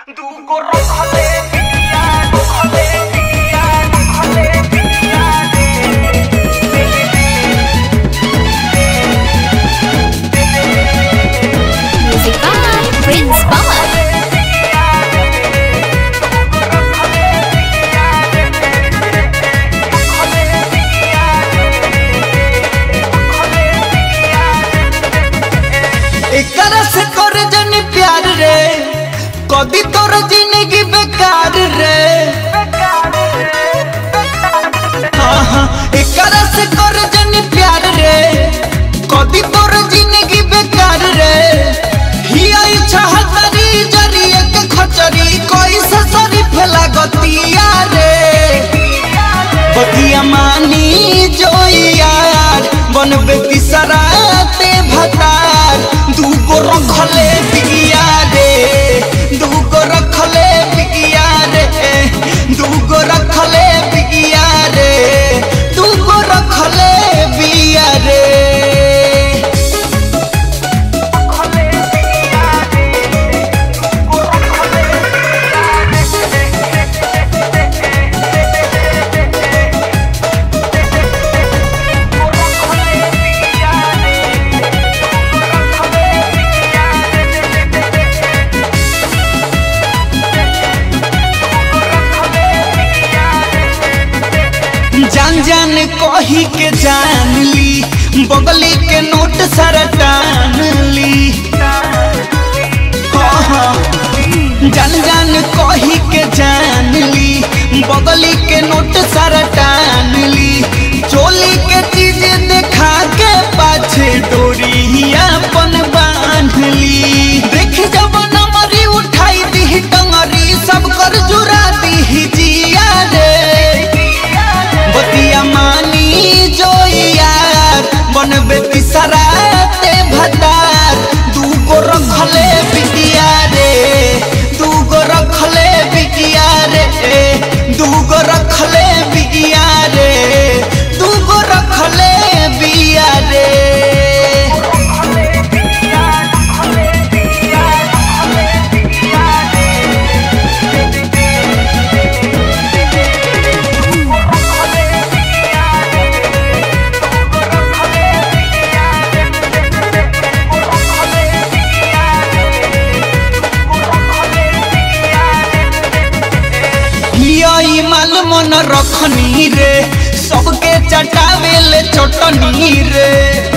두고 럭커네 비야 럭커네 비야 럭커네 비야 Music by Prince Pawan. एकरा से कर जनी प्यार रे कदी तोर जिंदगी बेकार रे हाँ हाँ एकरा से कर जनी प्यार रे कदी तोर जिंदगी बेकार रे हिया इच्छा हतरी जरिए के खचरी कोई से सरी फैला गतिया रे बतिया मानी जो यार बनबे तिसराते भतार दूगो रखले बिगिया रे दूगो रखले बिगिया रे दूगो रखले बिगिया रे दूगो रखले बिया रे जान जान कही के जान ली बगली के नोट सारा टान ली हाँ, हाँ। जान जान कही के जान ली बगली के नोट सारा टान ली चोली के चीज देखा के पाछे डोरी अपन बांध ली देख जब नमरी उठाई दी टंगरी सब कर जुरा दी जिया रे बतिया मानी जो यार बनबे तिसराते भतार दूगो रखले बिटिया रे दूगो रखले बिटिया रे दूगो रखले बिटिया रे दूगो रखले बिया रे यही माल मन रखनी रे सबके चटावे ले चटनी रे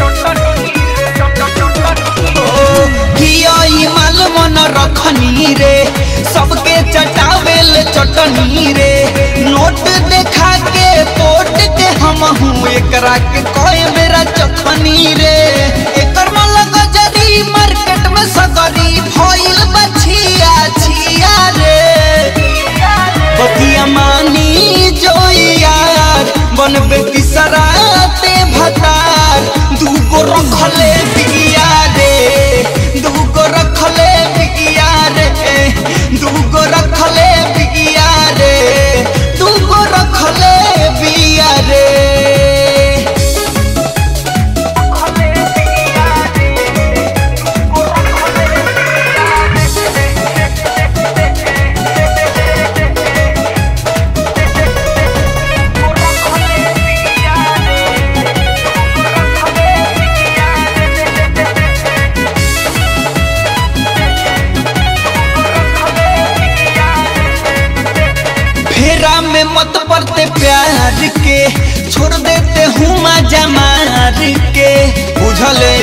यही माल मन रखनी रे सबके चटावे ले चटनी रे नोट देखा के पोट के हम हूँ एकरा के कोई मेरा चखनी रे एकर मन गजरी मार्केट में सगरी भइल बछिया छिया रे बतिया मानी जो यार बनबे तिसराते भतार दूगो रखले बिगिया रे दूगो रखले बिगिया रे दूगो रखले बिगिया रे दूगो रखले बिया रे फेरा में मत पड़ते प्यार के छोड़ देते हूँ मजा मार के बुझले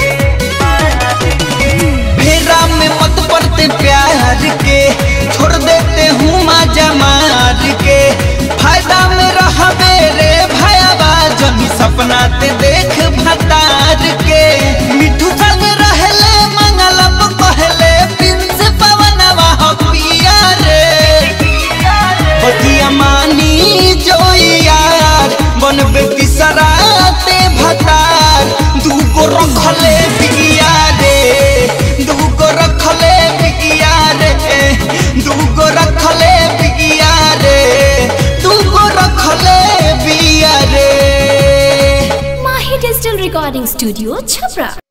फेरा में मत पड़ते प्यार के छोड़ देते हूँ मजा मार के फायदा में रहबे रे भयाबा जमी सपना ते देख भतार के मिठू संग रहले मंगलम कहले प्रिंस पवनवा हो पिया रे बतिया मानी जो यार बनबे तिसराते भतार दूगो रखले बिगिया रे दूगो रखले बिगिया रे दूगो रखले बिगिया रे दूगो रखले बिया रे Mahi Digital Recording Studio, Chhapra.